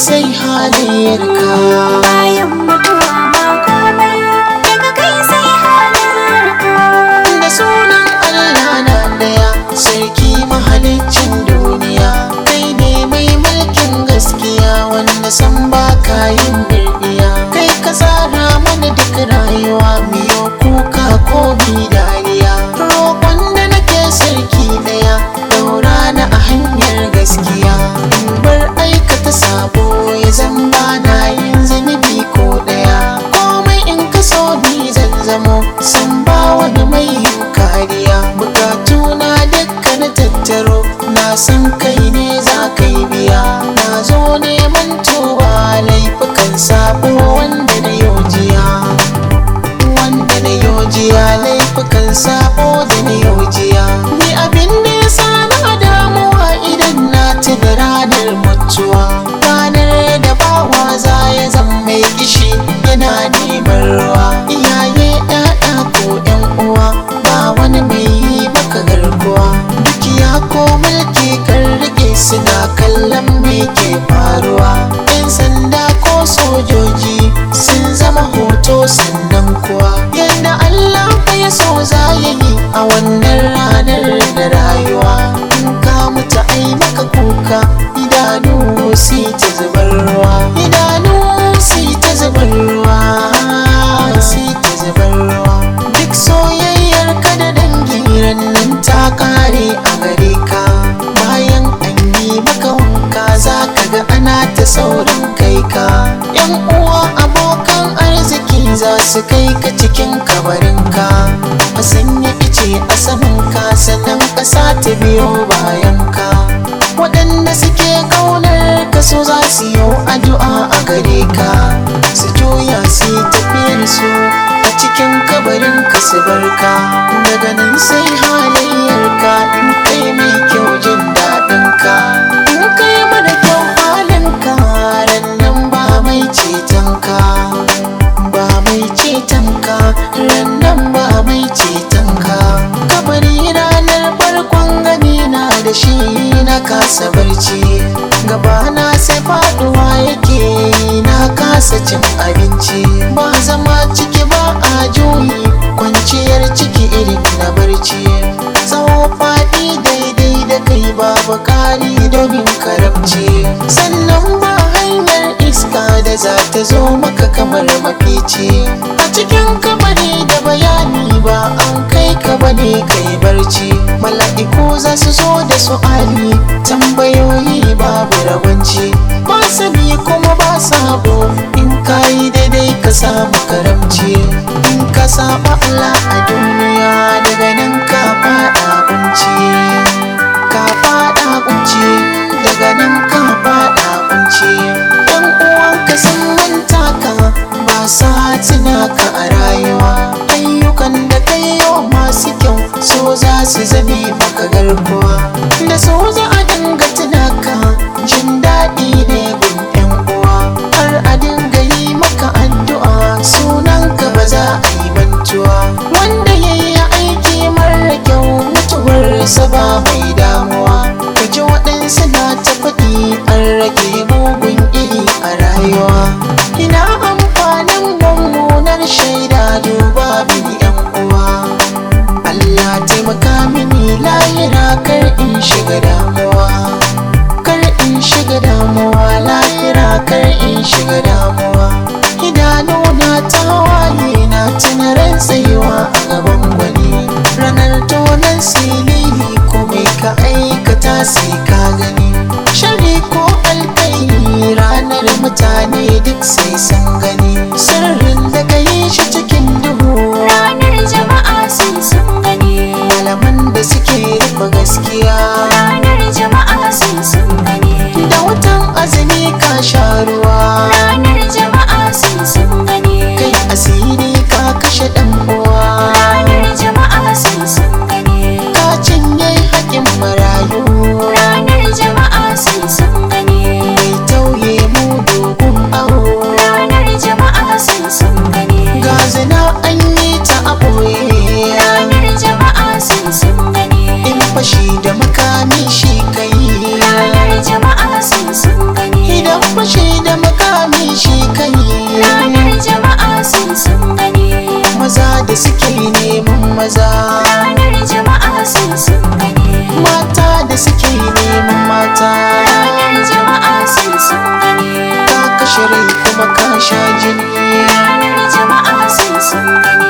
sai halayyarka bayan mutuwa ba komai daga kai sai halarka da sunan Allah na daya sarki mahaliccin duniya kai ne mai mulkin gaskiya wanda san ba ka yin birniya kai ka tsara mana duk rayuwa miyo kuka ko mi dariya roƙon da nake sarki daya daura na a hanyar gaskiya in bar aikata sabo ya zan ba na yin zunubi ko daya komai in ka so ni zan zamo san ba wani mai yin kariya bukatu na dukka na tattaro na san kai ne za ka yi biya na zo neman tuba laifukan sabo wanda na yojiya wanda na yojiya laifukan sabo da na yojiya ni abin da ya sa na damuwa idan na tuna ranar mutuwa ranar da bawa za ya zama mai kishi yana neman ruwa iyaye ɗaya ko ƴan uwa ba wani mai yi maka garkuwa dukiya ko mulki kan rike suna kallon me ke faruwa yan sanda ko sojoji sun zama hoto sannan kuwa yadda Allah ya so za ya yi a wannan ranar da rayuwa in ka mutu ai maka kuka idanu si ta zubar ruwa idanu si ta zubar ruwa si ta zubar ruwa duk soyayyar ka da dangi nan ta kare a gare ka bayan an yi maka wanka za ka ga ana ta saurin kai ka yan uwa abokan arziki za su kai ka cikin kabarinka a sanya ice a saman ka sannan ƙasa ta biyo bayan ka waɗanda suke ƙaunar ka so za su yi addu'a a gare ka su juya su yi tafiyar su a cikin kabarin ka su barka daga nan sai halayyar ka in kai mai kyau jin daɗin ka in kai mara kyau halin ka ran nan ba mai ceton ka ba mai ceton ka ran nan ba mai ceton ka kabari ranar farkon gani na da shi na kasa barci gabana sai faduwa yake na kasa cin abinci ba zama ciki ba a juyi kwanciyar ciki irin na barci tsawo faɗi daidai da kai babu ƙari domin karamci sannan ba hanyar iska da za ta zo maka kamar mafici a cikin kamari da bayani ba an kai ka bane kai barci mala'iku za su zo da su'ali tambayoyi babu rabanci ba sani kuma ba sabo in ka yi daidai ka samu karamci in ka saba Allah a duniya daga nan ka fada kunci ka fada kunci daga nan ka fada kunci yan uwanka sun manta ka ba sa tuna ka a rayuwa ayyukan da kai yau masu kyau so za su zame maka garkuwa da so za a dinga tuna ka jin daɗi ne gun yan uwa har a dinga yi maka addu'a sunan ka ba za a yi bantuwa wanda ya yi aiki mara kyau mutuwarsa ba mai damuwa ka ji waɗansu na ta faɗi an rage mugun iri a rayuwa ina amfanin mummunar shaida duba mini yan uwa Allah taimaka mini lahira kar in shiga damuwa kar in shiga damuwa lahira kar in shiga damuwa idanuna ta waye na tuna ran tsayuwa a gaban gwani ranar tonan silili ko mai ka aikata sai ka gani shari ko alkairi ranar mutane duk sai sun gani sirrin da ka yi shi cikin duhu ranar jama'a sai sun gani malaman da suke rufe gaskiya ranar jama'a sai sun gani da wutan azumi ka sha ruwa ranar jama'a sai sun gani kai asiri ka kashe dan uwa ranar jama'a sai sun gani ka cinye haƙin marayu ranar jama'a sai sun gani mai tauye mu dogon aho ranar jama'a sai sun gani ga zina an yi ta a ɓoye ranar jama'a sai sun gani in fashi da maka rai kuma ka sha jini ranar jama'a sai sun gani